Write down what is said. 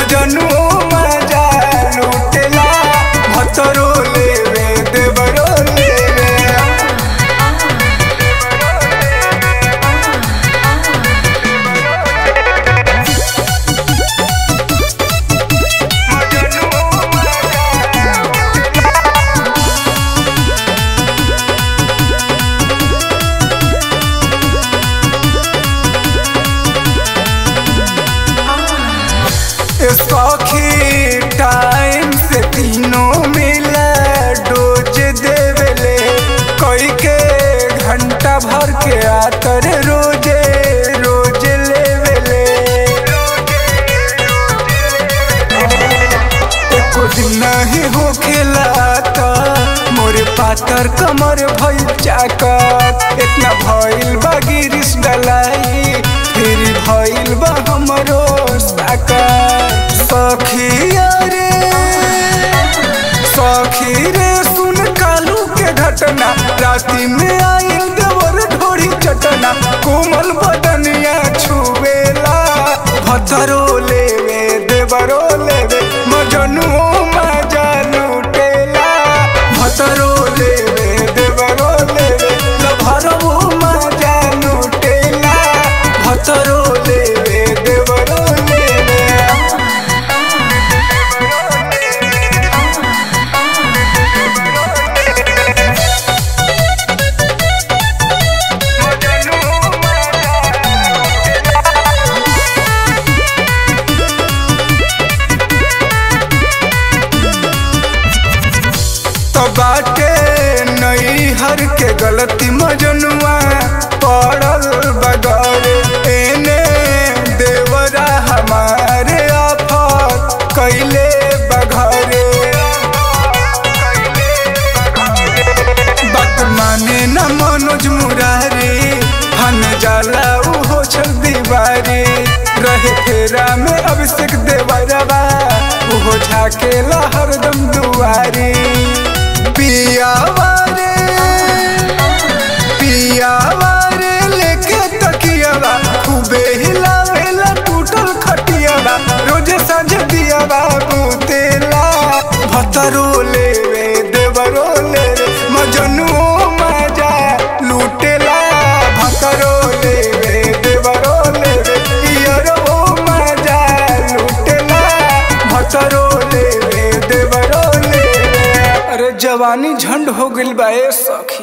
मजनुओ मजा लूटेला भतरो लेवे देवरो लेवे सौखी टाइम से तीनों मिला डोज देवेले कोई के घंटा भर के आतर रोजे रोज लेवेले एको दिन नहीं हो खेलाता मोरे पातर कमर भइल चाकत इतना भइल बा गिरिस डलाई फिर भइल बा हमरो साकत सखिया रे सखी रे सुन कालू के घटना राती में आइल देवर ढोरी चटना कोमल बदनिया छुवेला भतरो लेवे देवरो लेवे मजनुओ मजा लूटेला भतरो लेवे देवरो लेवे लभरवो मजा लूटेला भतरो लेवे देवरो लेवे तो बाटे नई हर के गलती मजनुआ पड़ल बगौर एने देवरा हमारे आफत कैले बघरे बात माने न मनोज मुरारी हन जाला उहो छल दीवारी रहे फेरा में अभिषेक देवरवा उहो झाकेला हरदम दुआरी पियावा रे पियावा रे लेके तकियावा खूबे हिलावेला टूटल खटियावा रोजे सांझ दियावा बुतेला भतरो लेवे देवरो लेवे मजनुओ मजा लूटेला भतरो लेवे देवरो लेवे इयरो मजा लूटेला भतरो लेवे देवरो लेवे अरे जवानी झंड हो गइल बा ए सखी